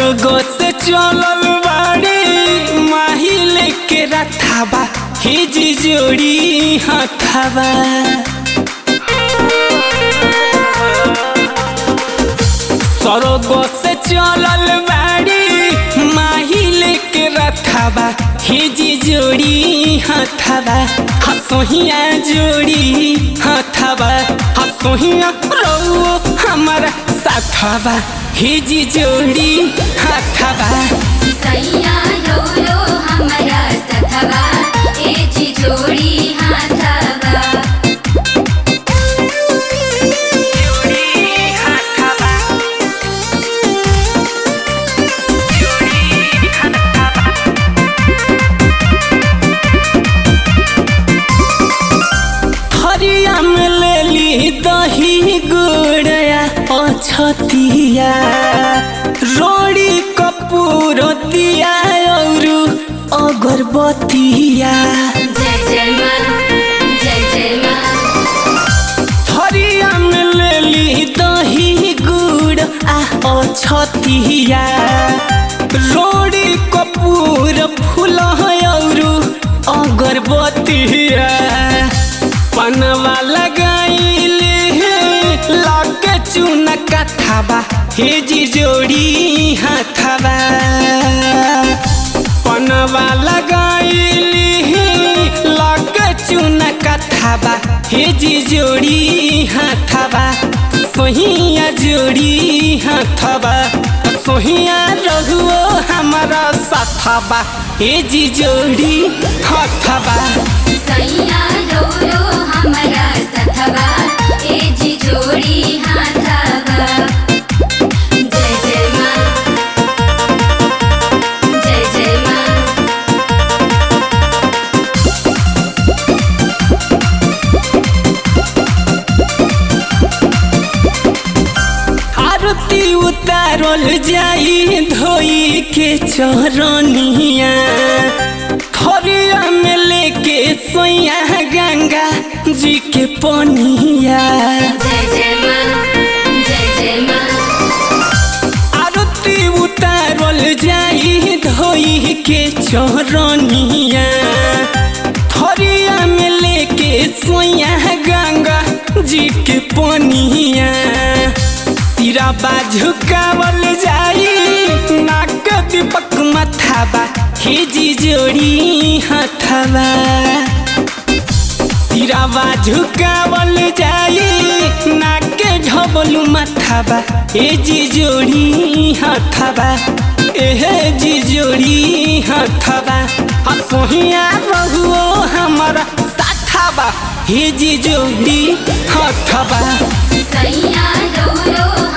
स्वर्ग से चलल बाड़ी माहिल के रथाबा हिजी जोड़ी हथाबा स्वर्ग से चलल बाड़ी माहिल के रथाबा हिजी जोड़ी हथाबा हसोहिया जोड़ी हथाबा हसोहिया रौ हमारा साथाबा हिजी जोड़ी हथाबा सैया रो रो हमरा सखबा ए जी जोड़ी हाथबा हरिया में लेली दही गुड़या अछतिया रोड़ी कपूर दिया और अगरबत्तिया जय जय माँ जय जय माँ हरिया में लेली दही गुड़ आ अछतिया रोड़ी कपूर फूल और अगरबत्तिया पनवा लगाइले लाके चून कथाबा हेजी जोड़ी हाथाबा पनवा लगाइली लाके चून कथाबा हेजी जोड़ी हाथाबा सोहिया जोड़ी हाथाबा सोहिया रहुओ हमारा साथाबा हेजी जोड़ी हाथाबा सैया रो रो हमरा सखबा ए जी जोड़ी हाथबा जय जय माँ जय जय माँ आरती उतारल जाई धोई के चरनिया थरिया में लेके सोया गंगा जी के पनिया जय जय माँ जय जय माँ आरती उतारल जाई धोई के चरनिया थरिया में लेके सोया गंगा जी के पनिया सिरा झुकावल जाई नाक दीपक मथाबा खिजी जोड़ी हथाबा सिरावा झुकावल जाई नाके झबलू मथाबा ए जी जोड़ी हथाबा एहे जी जोड़ी हथाबा हसोहिया रहुओ हमारा साथाबा हे जी जोड़ी हथाबा सैया रो रो